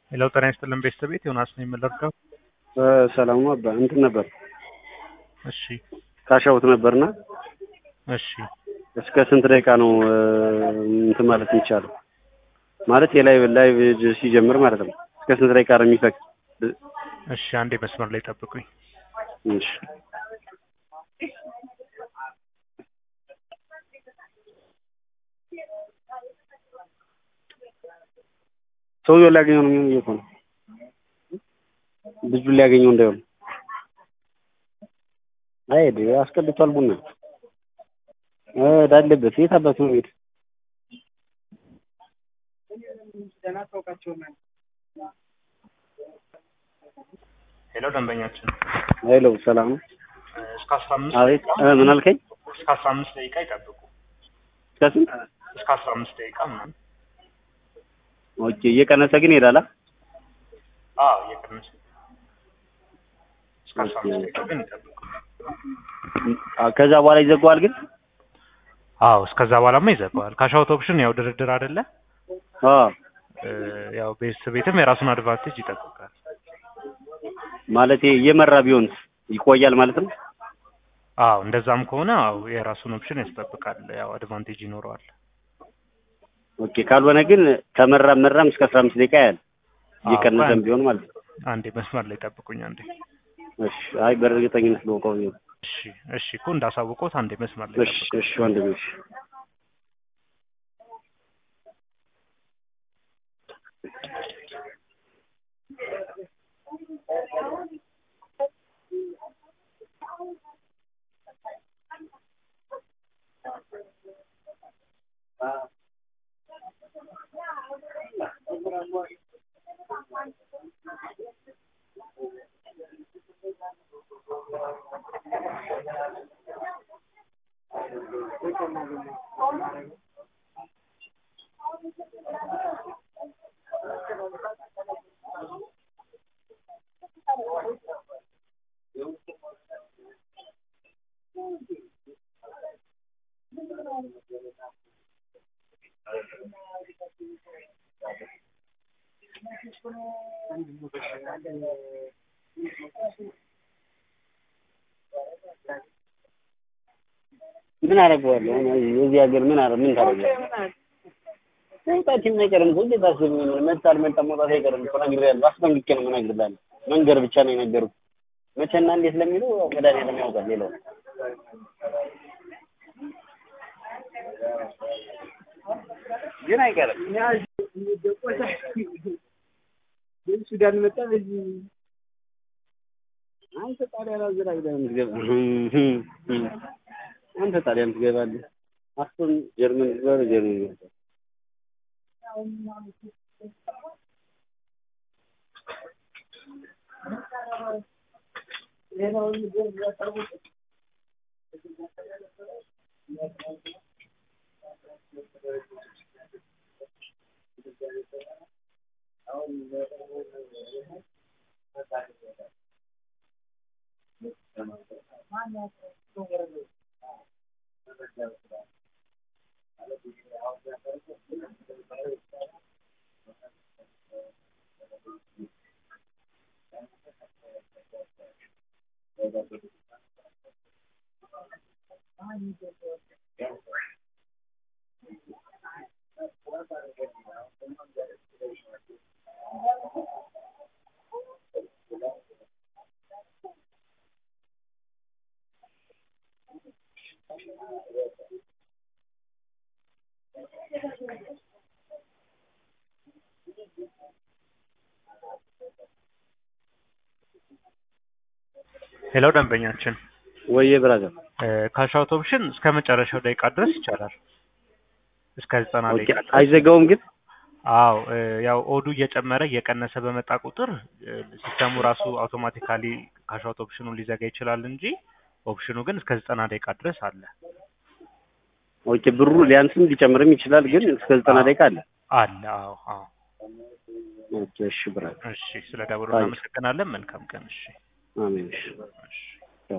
ሌላው ጤና ይስጥልን ቤተሰብ ቤት ዮናስ ነው የምንለርደው። ሰላሙ አባ እንትን ነበር እሺ ካሻውት ነበርና እሺ እስከ ስንት ደቂቃ ነው እንትን ማለት የሚቻለው? ማለት የላይቭ ላይቭ ሲጀምር ማለት ነው። እስከ ስንት ደቂቃ ነው የሚፈቅድ? እሺ አንዴ መስመር ላይ ጠብቁኝ። እሺ ሰውየው ሊያገኘው ነው የሚሆን እኮ ነው ልጁን ሊያገኘው እንዳይሆን አይሄድ አስቀድቷል ቡና ዳለበት የት አባቱ ነው ሄድ ሄሎ ደንበኛችን ሄሎ ሰላም ነው እስከ አስራ አምስት አቤት እ ምን አልከኝ እስከ አስራ አምስት ደቂቃ ይጠብቁ። እስከ ስንት እስከ አስራ አምስት ደቂቃ ምናምን ኦኬ እየቀነሰ ግን ይሄዳል አ? አዎ እየቀነሰ እስከ አስራ አምስት ደቂቃ ግን ይጠብቁ። አ ከዛ በኋላ ይዘጋዋል ግን አዎ እስከዛ በኋላማ ይዘጋዋል። ካሻውት ኦፕሽን ያው ድርድር አይደለ አ እ ያው ቤተሰብ ቤትም የራሱን አድቫንቴጅ ይጠብቃል። ማለት እየመራ ቢሆንስ ይቆያል ማለት ነው አዎ እንደዛም ከሆነ አዎ የራሱን ኦፕሽን ያስጠብቃል። ያው አድቫንቴጅ ይኖረዋል። ኦኬ ካልሆነ ግን ከመራም መራም እስከ አስራ አምስት ደቂቃ ያህል አዎ፣ እየቀነሰም አንድ- ቢሆን ማለት ነው አንዴ መስመር ላይ ጠብቁኝ አንዴ። እሺ አይ በእርግጠኝነት ልወቀው ብዬ ነው። እሺ እሺ እኮ እንዳሳውቆት አንዴ መስመር ላይ እሺ ጠብቁኝ። እሺ ወንድሜ እሺ ምን አደርገዋለሁ አሁን የዚህ ሀገር ምን አረ ምን ታደርጋለህ? መውጣት አይቀርም እኮ እንዴት አስብ ምን መጣ አልመጣ መውጣት አይቀርም እኮ ነግሬሃለሁ። አስጠንቅቄ ነው የምነግርህ። መንገር ብቻ ነው የነገርኩህ። መቼና እንዴት ለሚለው ያው መድኃኒዓለም ያውቃል። ሌላው ግን አይቀርም። ሱዳን መጣ በዚህ አንተ ጣሊያን አዘናግተህ ነው የምትገባው። አንተ ጣሊያን ትገባለህ። አስቶን ጀርመን ትገባ ጀርመን ትገባ ሌላው ደንበኛችን ወይዬ ብራዘር ካሻውት ኦፕሽን እስከ መጨረሻው ደቂቃ ድረስ ይቻላል። እስከ ዘጠና ኦኬ ደቂቃ ድረስ አይዘጋውም ግን አዎ እ ያው ኦዱ እየጨመረ እየቀነሰ በመጣ ቁጥር እ ሲስተሙ ራሱ አውቶማቲካሊ ካሻውት ኦፕሽኑን ሊዘጋ ይችላል እንጂ ኦፕሽኑ ግን እስከ ዘጠና ደቂቃ ድረስ አለ ኦኬ ብሩ ሊያንስም ሊጨምርም ይችላል ግን እስከ ዘጠና ደቂቃ አለ አለ። አዎ አዎ። ኦኬ እሺ ብራዘር እሺ ስለ ደውሉ አይ። እናመሰግናለን። መልካም ቀን። እሺ አሜን እሺ እሺ